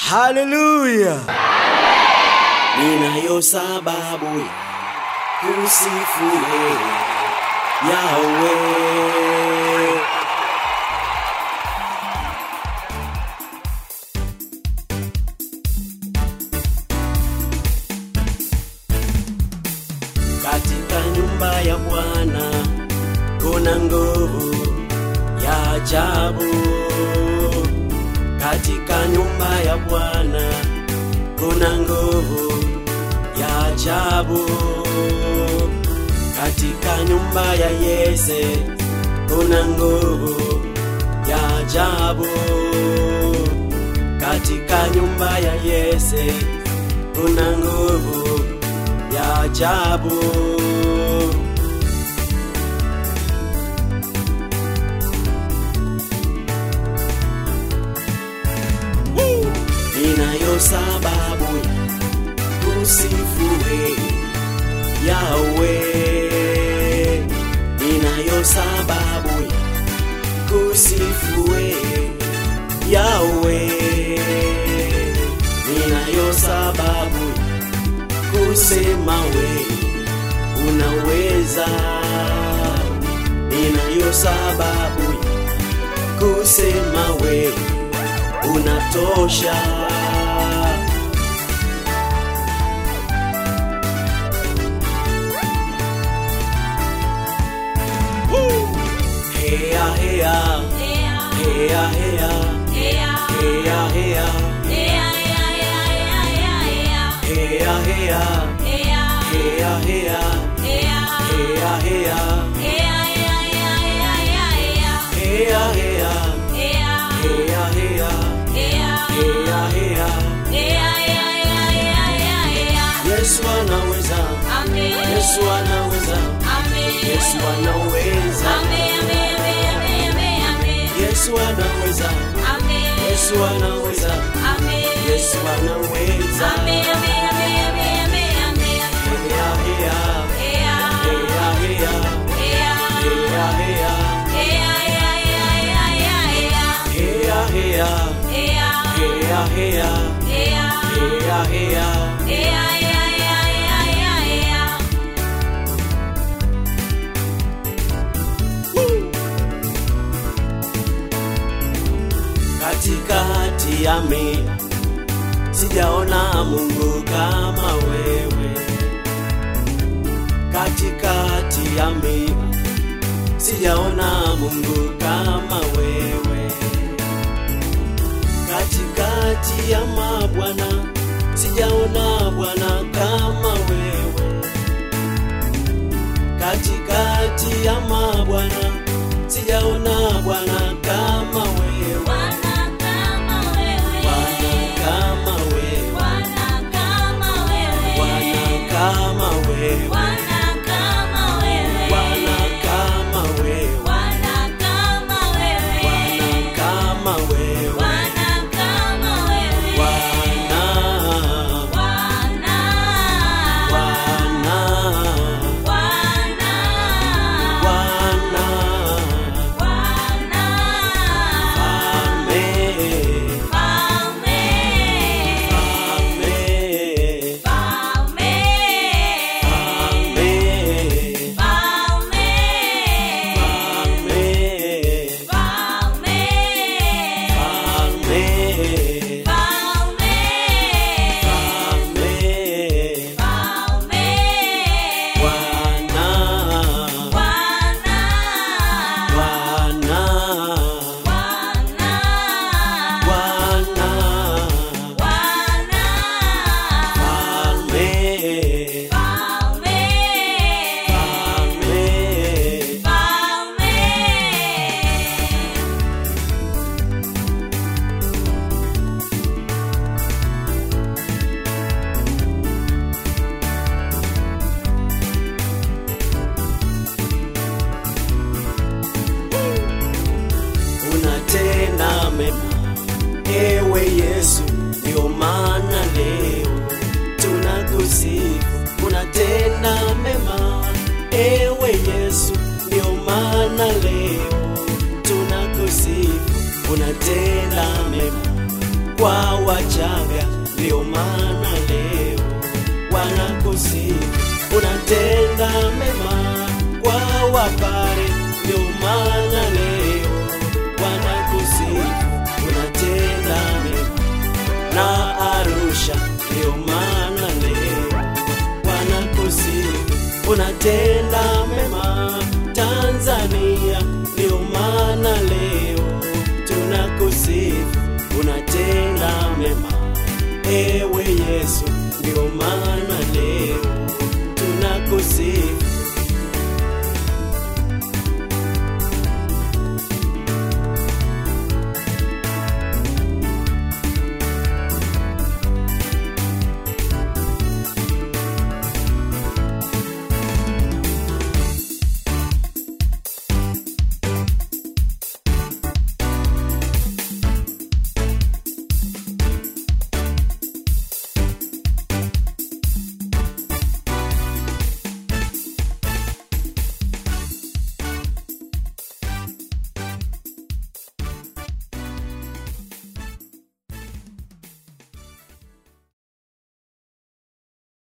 haleluya ninayo sababu ya kusifu wewe yawe katika nyumba ya bwana kuna nguvu ya ajabu katika nyumba ya bwana kuna nguvu ya ajabu katika nyumba ya yese kuna nguvu ya ajabu katika nyumba ya yese kuna nguvu ya ajabu ninayo sababu ya kusifu wewe yawe ninayo sababu ya kusifu wewe yawe ninayo sababu ya kusema wewe unaweza ninayo sababu ya kusema wewe unatosha Hea, hea, hea, hea, hea, hea, hea, hea, hea, hea, hea, hea, hea, hea, hea, hea, hea, hea, hea. Yesu anaweza, Yesu anaweza, Yesu anaweza, Yesu anaweza, Yesu anaweza, Yesu anaweza. Hea, hea, hea, hea, hea, hea, hea, hea, hea, hea, hea, hea. katikati ya mia sijaona Mungu kama wewe, katikati ya mia sijaona Mungu kama wewe, katikati ya mabwana sijaona Bwana kama wewe, katikati ya mabwana sijaona Bwana kama wewe. Bwana kama wewe, Bwana kama wewe, Bwana kama wewe, Bwana kama wewe, Bwana kama wewe, Bwana kama wewe, unatenda mema kwa Wachaga, ndio maana leo wanakusifu. Unatenda mema kwa wapare, ndio maana leo wanakusifu. Unatenda mema na Arusha, ndio maana leo wanakusifu. Unatenda mema Tanzania, ndio maana leo tunakusifu. Unatenda mema ewe Yesu, ndio maana